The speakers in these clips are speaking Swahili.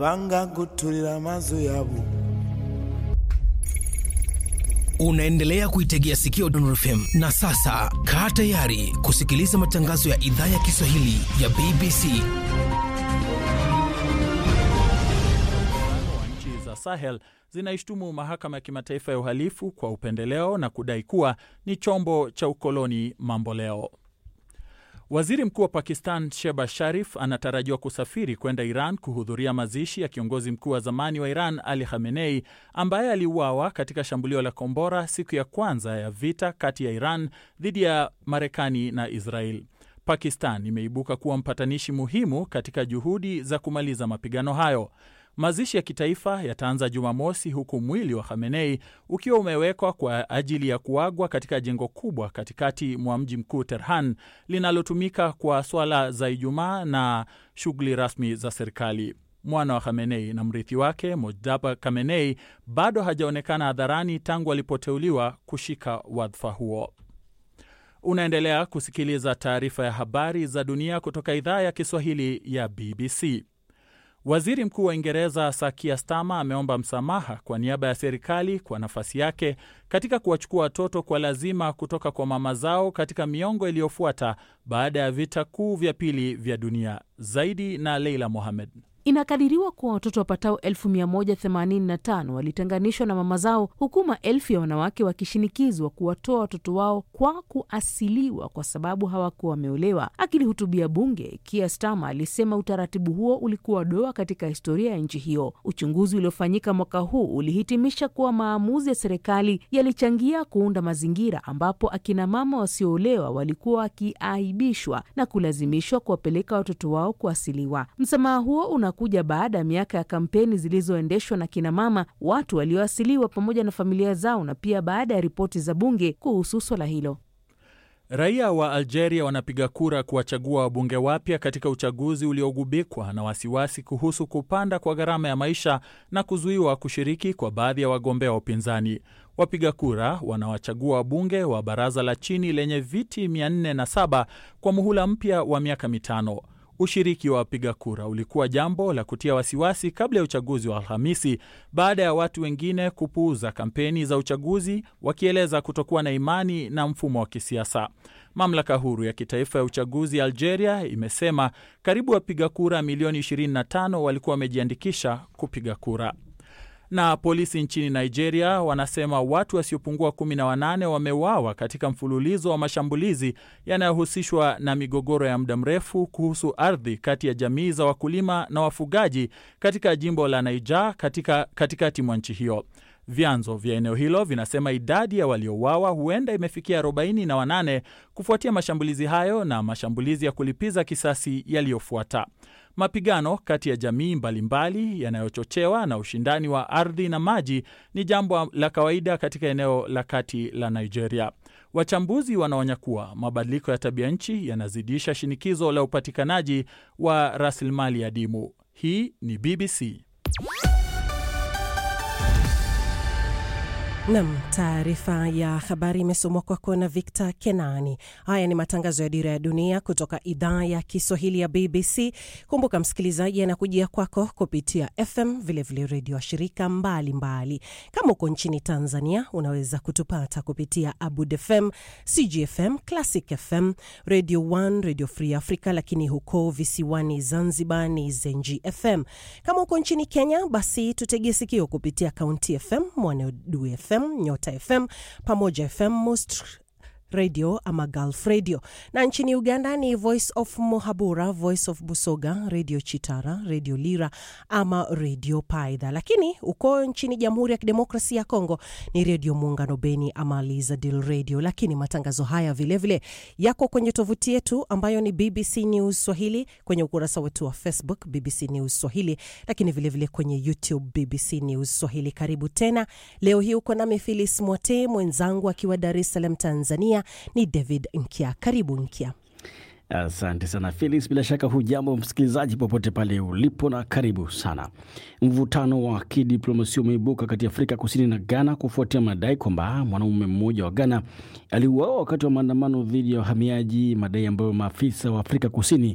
vanga kutulira mazu yabo Unaendelea kuitegea sikio Dondor FM na sasa kaa tayari kusikiliza matangazo ya idhaa ya Kiswahili ya BBC. wa nchi za Sahel zinaishtumu mahakama ya kimataifa ya uhalifu kwa upendeleo na kudai kuwa ni chombo cha ukoloni mambo leo. Waziri mkuu wa Pakistan Sheba Sharif anatarajiwa kusafiri kwenda Iran kuhudhuria mazishi ya kiongozi mkuu wa zamani wa Iran Ali Khamenei ambaye aliuawa katika shambulio la kombora siku ya kwanza ya vita kati ya Iran dhidi ya Marekani na Israel. Pakistan imeibuka kuwa mpatanishi muhimu katika juhudi za kumaliza mapigano hayo. Mazishi ya kitaifa yataanza Jumamosi, huku mwili wa Khamenei ukiwa umewekwa kwa ajili ya kuagwa katika jengo kubwa katikati mwa mji mkuu Tehran, linalotumika kwa swala za Ijumaa na shughuli rasmi za serikali. Mwana wa Khamenei na mrithi wake Mojtaba Khamenei bado hajaonekana hadharani tangu alipoteuliwa kushika wadhifa huo. Unaendelea kusikiliza taarifa ya habari za dunia kutoka idhaa ya Kiswahili ya BBC. Waziri Mkuu wa Uingereza Sakia Stama ameomba msamaha kwa niaba ya serikali kwa nafasi yake katika kuwachukua watoto kwa lazima kutoka kwa mama zao katika miongo iliyofuata baada ya vita kuu vya pili vya dunia. Zaidi na Leila Mohamed. Inakadiriwa kuwa watoto wapatao 1185 walitenganishwa na mama zao huku maelfu ya wanawake wakishinikizwa kuwatoa watoto wao kwa kuasiliwa kwa sababu hawakuwa wameolewa. Akilihutubia bunge, Keir Starmer alisema utaratibu huo ulikuwa doa katika historia ya nchi hiyo. Uchunguzi uliofanyika mwaka huu ulihitimisha kuwa maamuzi ya serikali yalichangia kuunda mazingira ambapo akina mama wasioolewa walikuwa wakiaibishwa na kulazimishwa kuwapeleka watoto wao kuasiliwa. Msamaha huo una kuja baada ya miaka ya kampeni zilizoendeshwa na kinamama, watu walioasiliwa pamoja na familia zao, na pia baada ya ripoti za bunge kuhusu swala hilo. Raia wa Algeria wanapiga kura kuwachagua wabunge wapya katika uchaguzi uliogubikwa na wasiwasi kuhusu kupanda kwa gharama ya maisha na kuzuiwa kushiriki kwa baadhi ya wagombea wa upinzani. Wapiga kura wanawachagua wabunge wa baraza la chini lenye viti 407 kwa muhula mpya wa miaka mitano. Ushiriki wa wapiga kura ulikuwa jambo la kutia wasiwasi kabla ya uchaguzi wa Alhamisi baada ya watu wengine kupuuza kampeni za uchaguzi wakieleza kutokuwa na imani na mfumo wa kisiasa. Mamlaka huru ya kitaifa ya uchaguzi ya Algeria imesema karibu wapiga kura milioni 25 walikuwa wamejiandikisha kupiga kura na polisi nchini Nigeria wanasema watu wasiopungua kumi na wanane wameuawa katika mfululizo wa mashambulizi yanayohusishwa na migogoro ya muda mrefu kuhusu ardhi kati ya jamii za wakulima na wafugaji katika jimbo la Niger katika katikati mwa nchi hiyo. Vyanzo vya eneo hilo vinasema idadi ya waliouawa huenda imefikia 48 kufuatia mashambulizi hayo na mashambulizi ya kulipiza kisasi yaliyofuata. Mapigano kati ya jamii mbalimbali yanayochochewa na ushindani wa ardhi na maji ni jambo la kawaida katika eneo la kati la Nigeria. Wachambuzi wanaonya kuwa mabadiliko ya tabia nchi yanazidisha shinikizo la upatikanaji wa rasilimali adimu. Hii ni BBC. Nam, taarifa ya habari imesomwa kwako na Victor Kenani. Haya ni matangazo ya Dira ya Dunia kutoka idhaa ya Kiswahili ya BBC. Kumbuka msikilizaji, anakujia kwako kupitia FM, vilevile redio wa shirika mbalimbali. Kama uko nchini Tanzania, unaweza kutupata kupitia Abud FM, CGFM, Classic FM, Radio 1, Radio Free Africa, lakini huko visiwani Zanzibar ni Zenji FM. Kama uko nchini Kenya, basi tutegee sikio kupitia County FM, Mwanedu FM, Nyota FM, Pamoja FM, Most radio ama Gulf Radio, na nchini Uganda ni Voice of Muhabura, Voice of Busoga, Radio Chitara, Radio Lira ama Radio Paidha. Lakini uko nchini Jamhuri ya Kidemokrasia ya Kongo ni Radio Muungano Beni ama Lizadil Radio. Lakini matangazo haya vilevile vile yako kwenye tovuti yetu ambayo ni BBC News Swahili, kwenye ukurasa wetu wa Facebook BBC News Swahili, lakini vilevile vile kwenye YouTube BBC News Swahili. Karibu tena. Leo hii uko nami Filis Mwote, mwenzangu akiwa Dar es Salaam Tanzania ni David Nkia. Karibu Nkia. Asante sana Felix, bila shaka hujambo msikilizaji popote pale ulipo, na karibu sana. Mvutano wa kidiplomasia umeibuka kati ya Afrika Kusini na Ghana kufuatia madai kwamba mwanaume mmoja wa Ghana aliuawa wakati wa maandamano dhidi ya wahamiaji, madai ambayo maafisa wa Afrika Kusini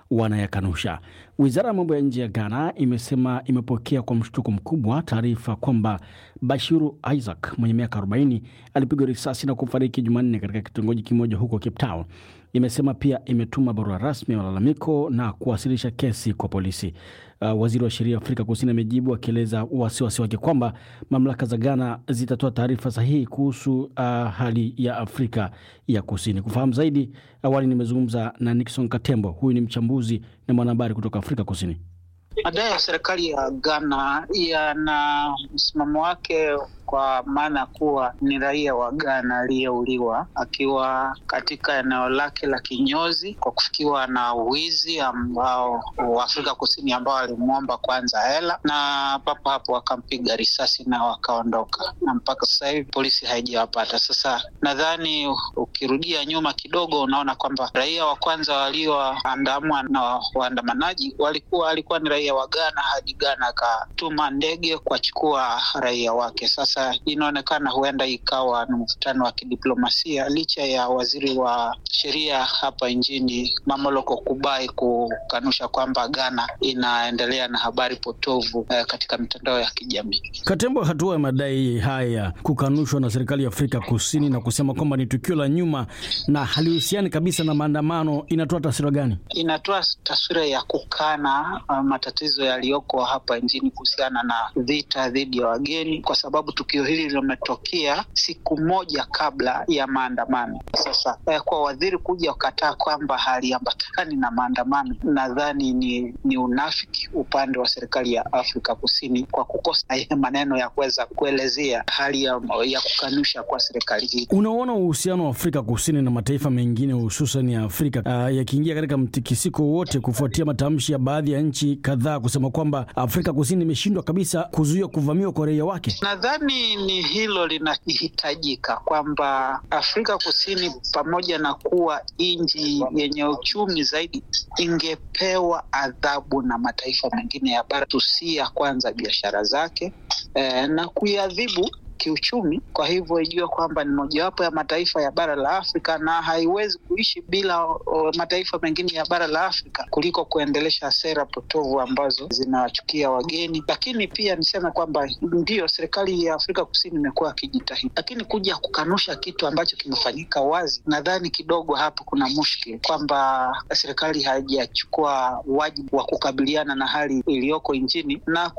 wanayakanusha. Wizara ya mambo ya nje ya Ghana imesema imepokea kwa mshtuko mkubwa taarifa kwamba Bashiru Isaac mwenye miaka 40 alipigwa risasi na kufariki Jumanne katika kitongoji kimoja huko Cape Town. Imesema pia imetuma barua rasmi ya malalamiko na kuwasilisha kesi kwa polisi. Uh, waziri wa sheria Afrika Kusini amejibu akieleza wasiwasi wake kwamba mamlaka za Ghana zitatoa taarifa sahihi kuhusu uh, hali ya Afrika ya Kusini. Kufahamu zaidi, awali nimezungumza na Nixon Katembo, huyu ni mchambuzi na mwanahabari kutoka Afrika Kusini. Madai ya serikali ya Ghana yana msimamo wake kwa maana kuwa ni raia wa Ghana aliyeuliwa akiwa katika eneo lake la kinyozi kwa kufikiwa na wizi ambao wa Afrika Kusini ambao alimwomba kwanza hela na papo hapo wakampiga risasi na wakaondoka, na mpaka sasa hivi polisi haijawapata. Sasa nadhani ukirudia nyuma kidogo, unaona kwamba raia wa kwanza walioandamwa na waandamanaji walikuwa alikuwa ni raia wa Ghana hadi Ghana akatuma ndege kuwachukua raia wake. Sasa inaonekana huenda ikawa ni mvutano wa kidiplomasia licha ya waziri wa sheria hapa nchini Mamoloko Kubai kukanusha kwamba Ghana inaendelea na habari potovu eh, katika mitandao ya kijamii. Katembo, hatua ya madai haya kukanushwa na serikali ya Afrika Kusini na kusema kwamba ni tukio la nyuma na halihusiani kabisa na maandamano, inatoa taswira gani? Inatoa taswira ya kukana uh, matatizo yaliyoko hapa nchini kuhusiana na vita dhidi ya wageni, kwa sababu tukio hili limetokea siku moja kabla ya maandamano. Sasa eh, kwa waziri kuja kukataa kwamba haliambatani na maandamano, nadhani ni, ni unafiki upande wa serikali ya Afrika Kusini kwa kukosa maneno ya kuweza kuelezea hali ya, ya kukanusha kwa serikali hii. Unaona uhusiano wa Afrika Kusini na mataifa mengine hususan ya Afrika uh, yakiingia katika mtikisiko wote kufuatia matamshi ya baadhi ya nchi kadhaa kusema kwamba Afrika Kusini imeshindwa kabisa kuzuia kuvamiwa kwa raia wake. Nadhani ni hilo linahitajika kwamba Afrika Kusini pamoja na kuwa nchi yenye uchumi zaidi ingepewa adhabu na mataifa mengine ya bara tusia kwanza biashara zake eh, na kuiadhibu kiuchumi. Kwa hivyo ijue kwamba ni mojawapo ya mataifa ya bara la Afrika na haiwezi kuishi bila o, mataifa mengine ya bara la Afrika kuliko kuendelesha sera potovu ambazo zinawachukia wageni. Lakini pia niseme kwamba ndiyo serikali ya Afrika Kusini imekuwa akijitahidi, lakini kuja kukanusha kitu ambacho kimefanyika wazi, nadhani kidogo hapo kuna mushkil kwamba serikali haijachukua wajibu wa kukabiliana na hali iliyoko nchini na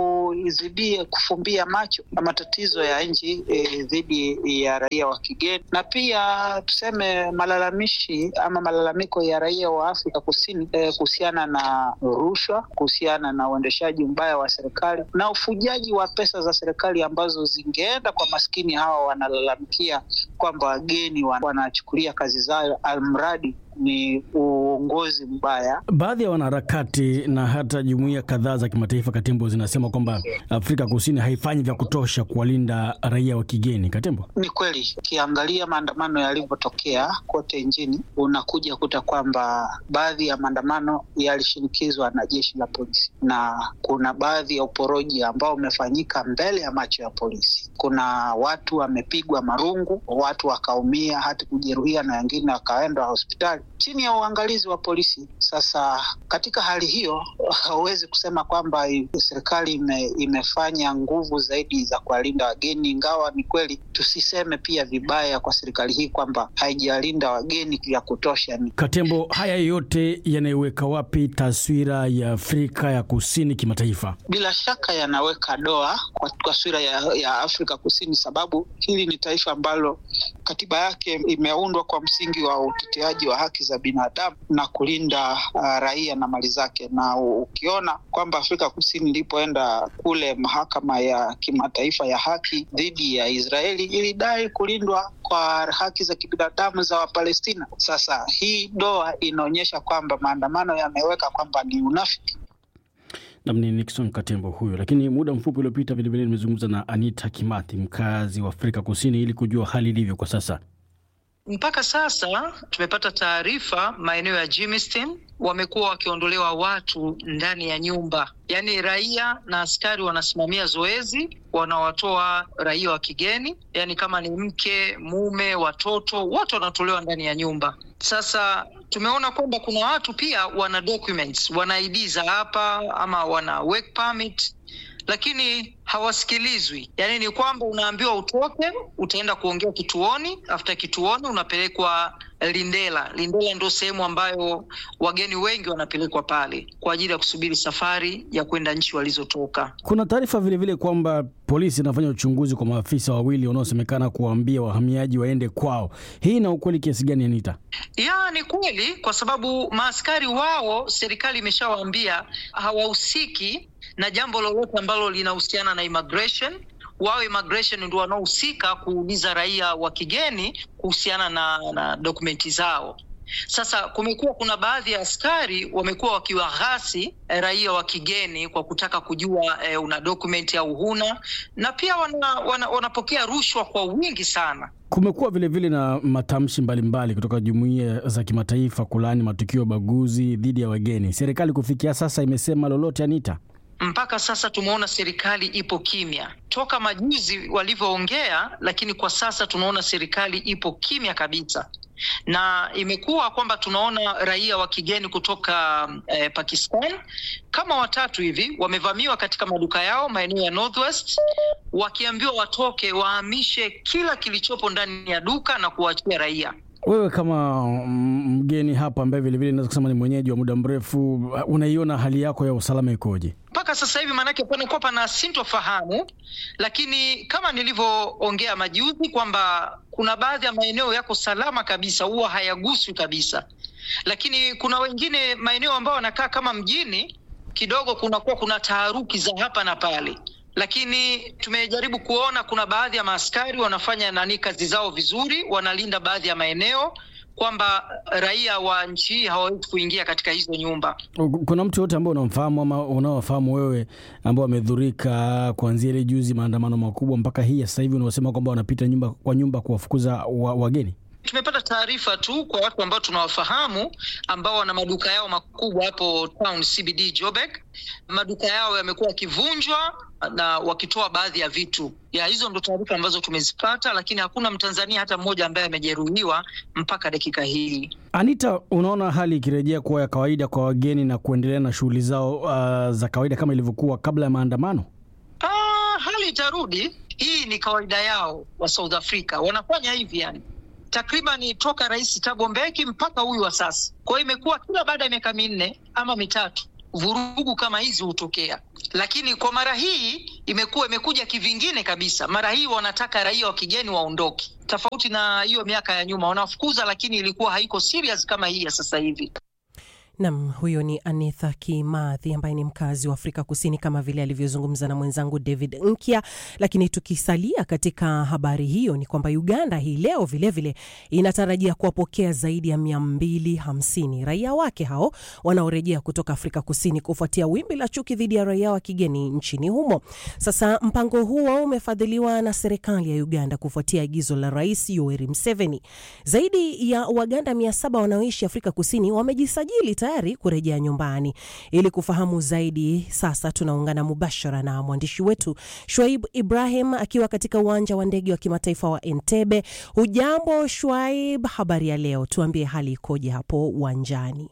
kuizidie kufumbia macho na matatizo ya nchi dhidi e, ya raia wa kigeni na pia tuseme malalamishi ama malalamiko ya raia wa Afrika Kusini e, kuhusiana na rushwa, kuhusiana na uendeshaji mbaya wa serikali na ufujaji wa pesa za serikali ambazo zingeenda kwa maskini hawa wanalalamikia kwamba wageni wanachukulia kazi zao almradi ni uongozi mbaya. Baadhi ya wanaharakati na hata jumuiya kadhaa za kimataifa, Katembo, zinasema kwamba Afrika Kusini haifanyi vya kutosha kuwalinda raia wa kigeni. Katembo, ni kweli, ukiangalia maandamano yalivyotokea kote nchini, unakuja kuta kwamba baadhi ya maandamano yalishinikizwa na jeshi la polisi, na kuna baadhi ya uporoji ambao umefanyika mbele ya macho ya polisi. Kuna watu wamepigwa marungu, watu wakaumia, hata kujeruhia, na wengine wakaenda hospitali chini ya uangalizi wa polisi. Sasa katika hali hiyo, hauwezi kusema kwamba serikali ime, imefanya nguvu zaidi za kuwalinda wageni, ingawa ni kweli tusiseme pia vibaya kwa serikali hii kwamba haijalinda wageni vya kutosha. Katembo, haya yote yanaiweka wapi taswira ya Afrika ya Kusini kimataifa? Bila shaka yanaweka doa kwa taswira ya, ya Afrika Kusini, sababu hili ni taifa ambalo katiba yake imeundwa kwa msingi wa uteteaji wa haki za binadamu na kulinda uh, raia na mali zake. Na ukiona kwamba Afrika Kusini ilipoenda kule mahakama ya kimataifa ya haki dhidi ya Israeli ilidai kulindwa kwa haki za kibinadamu za Wapalestina. Sasa hii doa inaonyesha kwamba maandamano yameweka kwamba ni unafiki. Nam ni Nixon Katembo huyo. Lakini muda mfupi uliopita vilevile nimezungumza na Anita Kimathi, mkazi wa Afrika Kusini, ili kujua hali ilivyo kwa sasa. Mpaka sasa tumepata taarifa maeneo ya Jimistine wamekuwa wakiondolewa watu ndani ya nyumba, yaani raia na askari wanasimamia zoezi, wanawatoa raia wa kigeni, yaani kama ni mke, mume, watoto, wote wanatolewa ndani ya nyumba. Sasa tumeona kwamba kuna watu pia wana documents, wana ID za hapa ama wana work permit lakini hawasikilizwi. Yaani ni kwamba unaambiwa utoke, utaenda kuongea kituoni, after kituoni unapelekwa Lindela. Lindela ndio sehemu ambayo wageni wengi wanapelekwa pale kwa ajili ya kusubiri safari ya kwenda nchi walizotoka. Kuna taarifa vilevile kwamba polisi inafanya uchunguzi kwa maafisa wawili wanaosemekana kuwaambia wahamiaji waende kwao. Hii ina ukweli kiasi gani, Anita? Ya, ni kweli, kwa sababu maaskari wao serikali imeshawaambia hawahusiki na jambo lolote ambalo linahusiana na immigration. Wao immigration ndio wanaohusika kuuliza raia wa kigeni kuhusiana na, na dokumenti zao. Sasa kumekuwa kuna baadhi ya askari wamekuwa wakiwaghasi eh, raia wa kigeni kwa kutaka kujua eh, una dokumenti au huna, na pia wana, wana, wanapokea rushwa kwa wingi sana. Kumekuwa vilevile na matamshi mbalimbali kutoka jumuiya za kimataifa kulaani matukio ya ubaguzi dhidi ya wageni. Serikali kufikia sasa imesema lolote, Anita? Mpaka sasa tumeona serikali ipo kimya toka majuzi walivyoongea, lakini kwa sasa tunaona serikali ipo kimya kabisa, na imekuwa kwamba tunaona raia wa kigeni kutoka eh, Pakistan kama watatu hivi wamevamiwa katika maduka yao maeneo ya Northwest, wakiambiwa watoke wahamishe kila kilichopo ndani ya duka na kuwaachia raia. Wewe kama mm, mgeni hapa ambaye vilevile naweza kusema ni mwenyeji wa muda mrefu, unaiona hali yako ya usalama ikoje? mpaka sasa hivi maanake panakuwa pana sintofahamu, lakini kama nilivyoongea majuzi kwamba kuna baadhi ya maeneo yako salama kabisa, huwa hayaguswi kabisa, lakini kuna wengine maeneo ambayo wanakaa kama mjini kidogo, kunakuwa kuna taharuki za hapa na pale, lakini tumejaribu kuona kuna baadhi ya maaskari wanafanya nani kazi zao vizuri, wanalinda baadhi ya maeneo kwamba raia wa nchi hii hawawezi kuingia katika hizo nyumba. Kuna mtu yote ambao unamfahamu ama unaowafahamu wewe ambao wamedhurika kuanzia ile juzi maandamano makubwa mpaka hii ya sasa hivi unaosema kwamba wanapita nyumba kwa nyumba kuwafukuza wa, wageni? Tumepata taarifa tu kwa watu ambao tunawafahamu ambao wana maduka yao makubwa hapo town CBD Joburg. Maduka yao yamekuwa yakivunjwa na wakitoa baadhi ya vitu ya hizo, ndo taarifa ambazo tumezipata, lakini hakuna Mtanzania hata mmoja ambaye amejeruhiwa mpaka dakika hii. Anita, unaona hali ikirejea kuwa ya kawaida kwa wageni na kuendelea na shughuli zao uh, za kawaida kama ilivyokuwa kabla ya maandamano? Ah, hali itarudi. Hii ni kawaida yao wa South Africa, wanafanya hivi yani takriban toka Rais Thabo Mbeki mpaka huyu wa sasa. Kwa hiyo imekuwa kila baada ya miaka minne ama mitatu vurugu kama hizi hutokea, lakini kwa mara hii imekuwa imekuja kivingine kabisa. Mara hii wanataka raia wa kigeni waondoke, tofauti na hiyo miaka ya nyuma wanafukuza, lakini ilikuwa haiko serious kama hii ya sasa hivi. Nam, huyo ni Anitha Kimathi ambaye ni mkazi wa Afrika Kusini, kama vile alivyozungumza na mwenzangu David Nkya. Lakini tukisalia katika habari hiyo, ni kwamba Uganda hii leo vilevile vile inatarajia kuwapokea zaidi ya 250 raia wake hao wanaorejea kutoka Afrika Kusini kufuatia wimbi la chuki dhidi ya raia wa kigeni nchini humo. Sasa mpango huo umefadhiliwa na serikali ya Uganda kufuatia agizo la Rais Yoweri Museveni. Zaidi ya Waganda 700 wanaoishi Afrika Kusini wamejisajili tayari kurejea nyumbani. Ili kufahamu zaidi, sasa tunaungana mubashara na mwandishi wetu Shwaib Ibrahim akiwa katika uwanja wa ndege wa kimataifa wa Entebbe. Hujambo Shwaib, habari ya leo? Tuambie hali ikoje hapo uwanjani?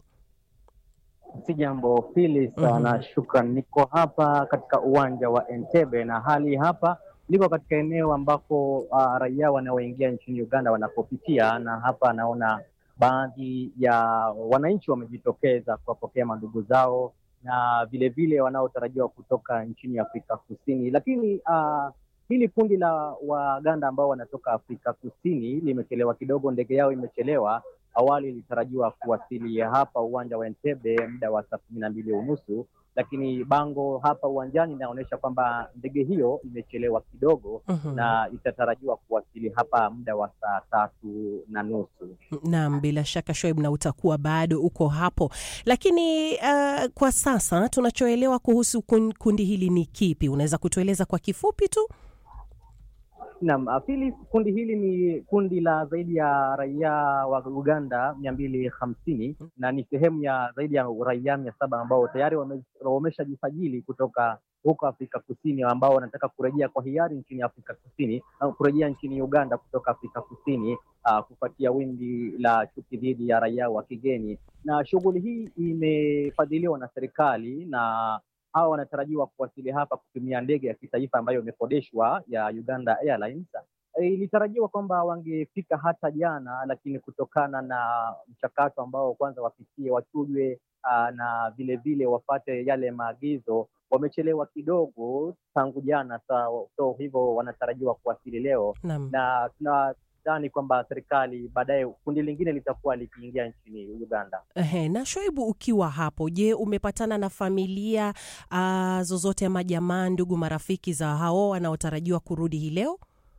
Si jambo Phyllis, mm -hmm. na shukran. Niko hapa katika uwanja wa Entebbe na hali hapa niko katika eneo ambako uh, raia wanaoingia nchini Uganda wanapopitia, na hapa naona baadhi ya wananchi wamejitokeza kuwapokea mandugu zao na vilevile wanaotarajiwa kutoka nchini Afrika Kusini. Lakini uh, hili kundi la Waganda ambao wanatoka Afrika Kusini limechelewa kidogo, ndege yao imechelewa. Awali ilitarajiwa kuwasili hapa uwanja wa Entebbe muda wa saa kumi na mbili unusu lakini bango hapa uwanjani inaonyesha kwamba ndege hiyo imechelewa kidogo uh -huh. na itatarajiwa kuwasili hapa muda wa saa tatu na nusu. Naam, bila shaka Shoaib, na utakuwa bado uko hapo, lakini uh, kwa sasa tunachoelewa kuhusu kundi hili ni kipi? Unaweza kutueleza kwa kifupi tu? Naam, Phyllis, kundi hili ni kundi la zaidi ya raia wa Uganda mia mbili hamsini na ni sehemu ya zaidi ya raia mia saba ambao tayari wame- wameshajisajili kutoka huko Afrika Kusini ambao wanataka kurejea kwa hiari nchini Afrika Kusini au kurejea nchini Uganda kutoka Afrika Kusini uh, kufuatia wimbi la chuki dhidi ya raia wa kigeni, na shughuli hii imefadhiliwa na serikali na hawa wanatarajiwa kuwasili hapa kutumia ndege ya kitaifa ambayo imekodeshwa ya Uganda Airlines. E, Ilitarajiwa kwamba wangefika hata jana, lakini kutokana na mchakato ambao kwanza wapitie wachujwe, aa, na vilevile wapate yale maagizo, wamechelewa kidogo tangu jana. So, so hivyo wanatarajiwa kuwasili leo Naam. na tunadhani kwamba serikali baadaye kundi lingine litakuwa likiingia nchini Uganda. Ehe, na Shoaibu, ukiwa hapo, je, umepatana na familia uh, zozote ama jamaa, ndugu, marafiki za hao wanaotarajiwa kurudi hii leo?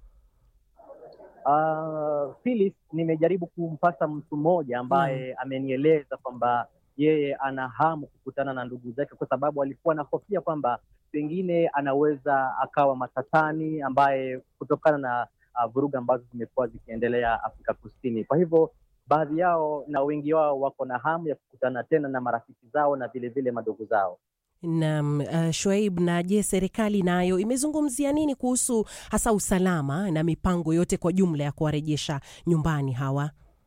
Uh, Phyllis, nimejaribu kumpata mtu mmoja ambaye amenieleza kwamba yeye ana hamu kukutana na ndugu zake, kwa sababu alikuwa anahofia kwamba pengine anaweza akawa matatani, ambaye kutokana na uh, vurugu ambazo zimekuwa zikiendelea Afrika Kusini. Kwa hivyo baadhi yao na wengi wao wako na hamu ya kukutana tena na marafiki zao na vilevile madogo zao. Naam, uh, Shoaib, na je, serikali nayo imezungumzia nini kuhusu hasa usalama na mipango yote kwa jumla ya kuwarejesha nyumbani hawa?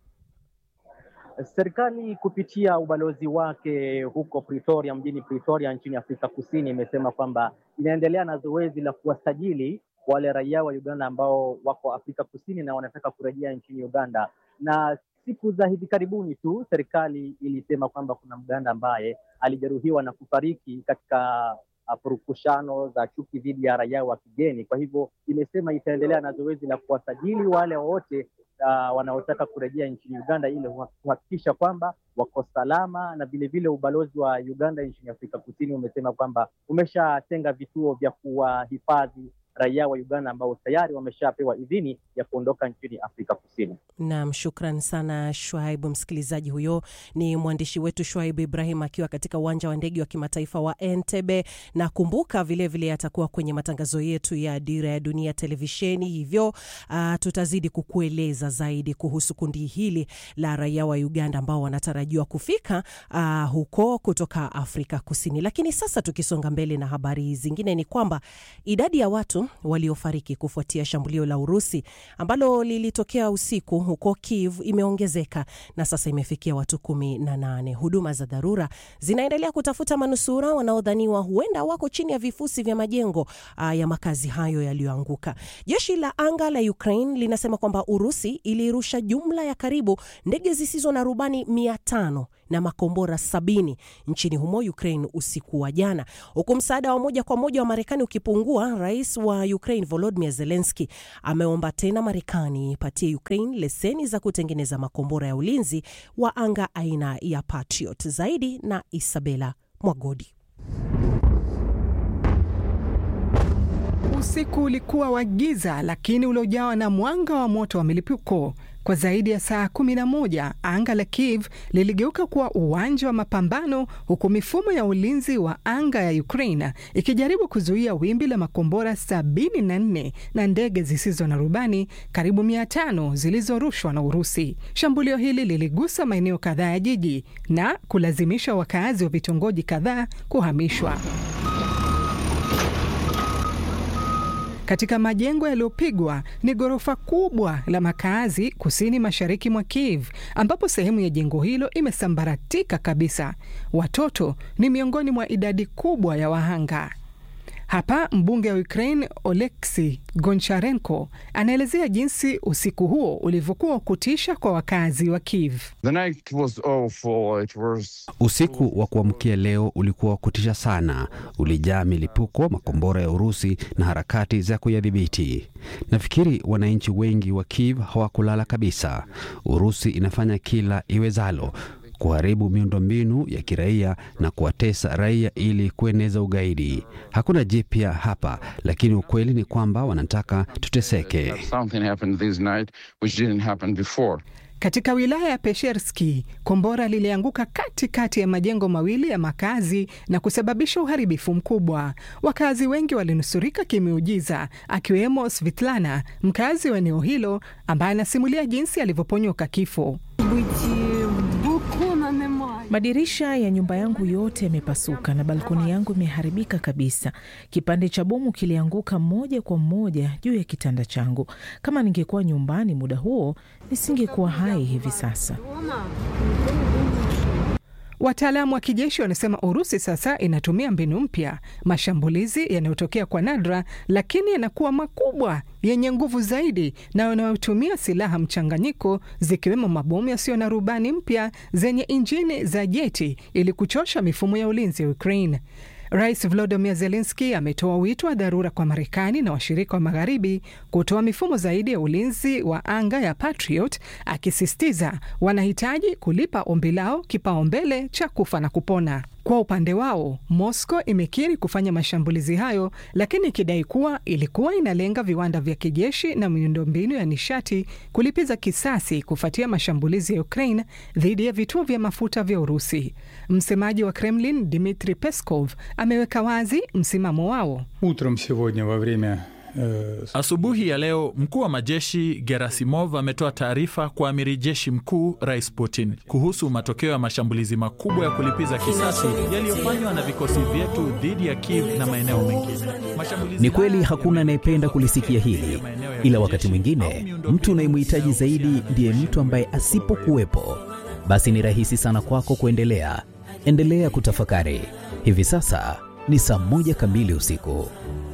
Serikali kupitia ubalozi wake huko Pretoria, mjini Pretoria nchini Afrika Kusini, imesema kwamba inaendelea na zoezi la kuwasajili wale raia wa Uganda ambao wako Afrika Kusini na wanataka kurejea nchini Uganda. Na siku za hivi karibuni tu serikali ilisema kwamba kuna Mganda ambaye alijeruhiwa na kufariki katika uh, purukushano za chuki dhidi ya raia wa kigeni. Kwa hivyo imesema itaendelea na zoezi la kuwasajili wale wote uh, wanaotaka kurejea nchini Uganda ili kuhakikisha kwamba wako salama, na vilevile ubalozi wa Uganda nchini Afrika Kusini umesema kwamba umeshatenga vituo vya kuwahifadhi raia wa Uganda ambao tayari wameshapewa idhini ya kuondoka nchini Afrika Kusini. Naam, shukran sana Shwaibu. Msikilizaji, huyo ni mwandishi wetu Shwaibu Ibrahim akiwa katika uwanja wa ndege wa kimataifa wa Entebbe, na kumbuka vilevile atakuwa kwenye matangazo yetu ya Dira ya Dunia televisheni, hivyo uh, tutazidi kukueleza zaidi kuhusu kundi hili la raia wa Uganda ambao wanatarajiwa kufika uh, huko kutoka Afrika Kusini. Lakini sasa tukisonga mbele na habari zingine ni kwamba idadi ya watu waliofariki kufuatia shambulio la Urusi ambalo lilitokea usiku huko Kiev imeongezeka na sasa imefikia watu kumi na nane. Huduma za dharura zinaendelea kutafuta manusura wanaodhaniwa huenda wako chini ya vifusi vya majengo uh, ya makazi hayo yaliyoanguka. Jeshi la anga la Ukraine linasema kwamba Urusi ilirusha jumla ya karibu ndege zisizo na rubani mia tano na makombora sabini nchini humo Ukraine usiku wa jana, huku msaada wa moja kwa moja wa Marekani ukipungua. Rais wa Ukraine Volodymyr Zelensky ameomba tena Marekani ipatie Ukraine leseni za kutengeneza makombora ya ulinzi wa anga aina ya Patriot. Zaidi na Isabela Mwagodi. Usiku ulikuwa wa giza lakini uliojawa na mwanga wa moto wa milipuko. Kwa zaidi ya saa 11 anga la Kiev liligeuka kuwa uwanja wa mapambano, huku mifumo ya ulinzi wa anga ya Ukraine ikijaribu kuzuia wimbi la makombora 74 na ndege zisizo na rubani karibu 500 zilizorushwa na Urusi. Shambulio hili liligusa maeneo kadhaa ya jiji na kulazimisha wakazi wa vitongoji kadhaa kuhamishwa. Katika majengo yaliyopigwa ni ghorofa kubwa la makazi kusini mashariki mwa Kiev, ambapo sehemu ya jengo hilo imesambaratika kabisa. Watoto ni miongoni mwa idadi kubwa ya wahanga. Hapa mbunge wa Ukraine Oleksi Goncharenko anaelezea jinsi usiku huo ulivyokuwa wa kutisha kwa wakazi wa Kiev. Was... usiku wa kuamkia leo ulikuwa wa kutisha sana, ulijaa milipuko, makombora ya Urusi na harakati za kuyadhibiti. Nafikiri wananchi wengi wa Kiev hawakulala kabisa. Urusi inafanya kila iwezalo kuharibu miundombinu ya kiraia na kuwatesa raia ili kueneza ugaidi. Hakuna jipya hapa, lakini ukweli ni kwamba wanataka tuteseke. Katika wilaya ya Pesherski, kombora lilianguka katikati ya majengo mawili ya makazi na kusababisha uharibifu mkubwa. Wakazi wengi walinusurika kimeujiza, akiwemo Svitlana, mkazi wa eneo hilo, ambaye anasimulia jinsi alivyoponyoka kifo. Madirisha ya nyumba yangu yote yamepasuka na balkoni yangu imeharibika kabisa. Kipande cha bomu kilianguka moja kwa moja juu ya kitanda changu. Kama ningekuwa nyumbani muda huo, nisingekuwa hai hivi sasa. Wataalamu wa kijeshi wanasema Urusi sasa inatumia mbinu mpya, mashambulizi yanayotokea kwa nadra, lakini yanakuwa makubwa, yenye nguvu zaidi na yanayotumia silaha mchanganyiko, zikiwemo mabomu yasiyo na rubani mpya zenye injini za jeti ili kuchosha mifumo ya ulinzi ya Ukraine. Rais Volodymyr Zelensky ametoa wito wa dharura kwa Marekani na washirika wa magharibi kutoa mifumo zaidi ya ulinzi wa anga ya Patriot, akisisitiza wanahitaji kulipa ombi lao kipaumbele cha kufa na kupona. Kwa upande wao, Moscow imekiri kufanya mashambulizi hayo, lakini ikidai kuwa ilikuwa inalenga viwanda vya kijeshi na miundombinu ya nishati kulipiza kisasi kufuatia mashambulizi ya Ukraine dhidi ya vituo vya mafuta vya Urusi. Msemaji wa Kremlin Dmitri Peskov ameweka wazi msimamo wao. Utrom сегодня во время Asubuhi ya leo mkuu wa majeshi Gerasimov ametoa taarifa kwa amiri jeshi mkuu Rais Putin kuhusu matokeo ya mashambulizi makubwa ya kulipiza kisasi yaliyofanywa na vikosi vyetu dhidi ya Kiev na maeneo mengine. Ni kweli hakuna anayependa kulisikia hili, ila wakati mwingine mtu unayemhitaji zaidi ndiye mtu ambaye asipokuwepo, basi ni rahisi sana kwako kuendelea. Endelea kutafakari. Hivi sasa ni saa moja kamili usiku.